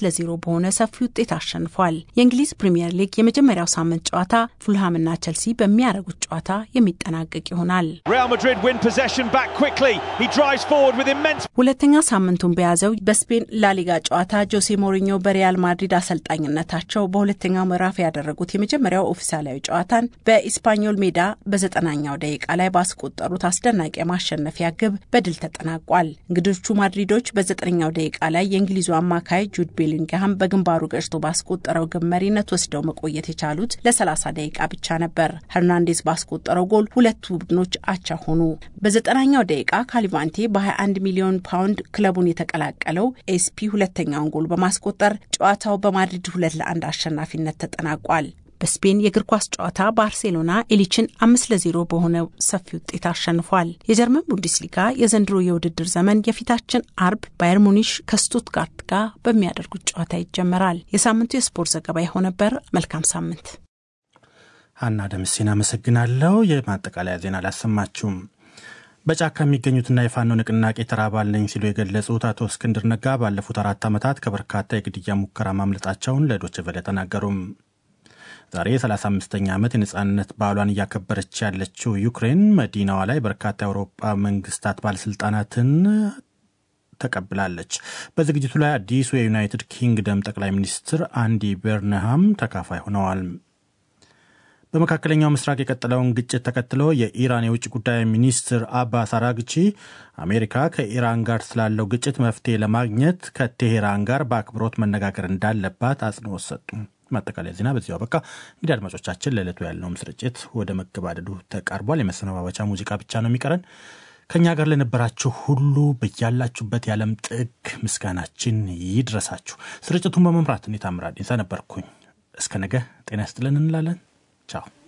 ለዜሮ በሆነ ሰፊ ውጤት አሸንፏል። የእንግሊዝ ፕሪምየር ሊግ የመጀመሪያው ሳምንት ጨዋታ ፉልሃምና ቸልሲ በሚያደርጉት ጨዋታ የሚጠናቀቅ ይሆናል። ሁለተኛ ሳምንቱን በያዘው በስፔን ላሊጋ ጨዋታ ጆሴ ሞሪኞ በሪያል ማድሪድ አሰልጣኝነታቸው በሁለተኛው ምዕራፍ ያደረጉት የመጀመሪያው ኦፊሳላዊ ጨዋታን በኢስፓኞል ሜዳ በዘጠናኛው ደቂቃ ላይ ባስቆጠሩት አስደናቂ የማሸነፊያ ግብ በድል ተጠናቋል። እንግዶቹ ማድሪዶች በዘጠነኛው ደቂቃ ላይ የእንግሊዙ አማካይ ጁድ ቤሊንግሃም በግንባሩ ገጭቶ ባስቆጠረው ግብ መሪነት ወስደው መቆየት የቻሉት ለ30 ደቂቃ ብቻ ነበር። ሄርናንዴዝ ባስቆጠረው ጎል ሁለቱ ቡድኖች አቻ ሆኑ። በዘጠናኛው ደቂቃ ካሊቫንቴ በ21 ሚሊዮን ፓውንድ ክለቡን የተቀላቀለው ኤስፒ ሁለተኛውን ጎል በማስቆጠር ጨዋታው በማድሪድ ሁለት ለአንድ አሸናፊነት ተጠናቋል። በስፔን የእግር ኳስ ጨዋታ ባርሴሎና ኤሊችን አምስት ለዜሮ በሆነ ሰፊ ውጤት አሸንፏል። የጀርመን ቡንደስሊጋ የዘንድሮ የውድድር ዘመን የፊታችን አርብ ባየር ሙኒሽ ከስቱትጋርት ጋር በሚያደርጉት ጨዋታ ይጀመራል። የሳምንቱ የስፖርት ዘገባ ይኸው ነበር። መልካም ሳምንት። ሀና ደምሴን አመሰግናለሁ። የማጠቃለያ ዜና አላሰማችሁም። በጫካ የሚገኙትና የፋኖ ንቅናቄ ተራ አባል ነኝ ሲሉ የገለጹት አቶ እስክንድር ነጋ ባለፉት አራት ዓመታት ከበርካታ የግድያ ሙከራ ማምለጣቸውን ለዶይቼ ቬለ ተናገሩም። ዛሬ የ35ኛ ዓመት የነጻነት በዓሏን እያከበረች ያለችው ዩክሬን መዲናዋ ላይ በርካታ የአውሮፓ መንግስታት ባለስልጣናትን ተቀብላለች። በዝግጅቱ ላይ አዲሱ የዩናይትድ ኪንግደም ጠቅላይ ሚኒስትር አንዲ በርንሃም ተካፋይ ሆነዋል። በመካከለኛው ምስራቅ የቀጠለውን ግጭት ተከትሎ የኢራን የውጭ ጉዳይ ሚኒስትር አባስ አራግቺ አሜሪካ ከኢራን ጋር ስላለው ግጭት መፍትሄ ለማግኘት ከቴሄራን ጋር በአክብሮት መነጋገር እንዳለባት አጽንኦት ሰጡ። ማጠቃለያ ዜና በዚያው በቃ። እንግዲህ አድማጮቻችን ለዕለቱ ያለውም ስርጭት ወደ መገባደዱ ተቃርቧል። የመሰነባበቻ ሙዚቃ ብቻ ነው የሚቀረን። ከእኛ ጋር ለነበራችሁ ሁሉ በያላችሁበት የዓለም ጥግ ምስጋናችን ይድረሳችሁ። ስርጭቱን በመምራት እኔ ታምራት ዲንሳ ነበርኩኝ። እስከ ነገ ጤና ይስጥልን እንላለን። ቻው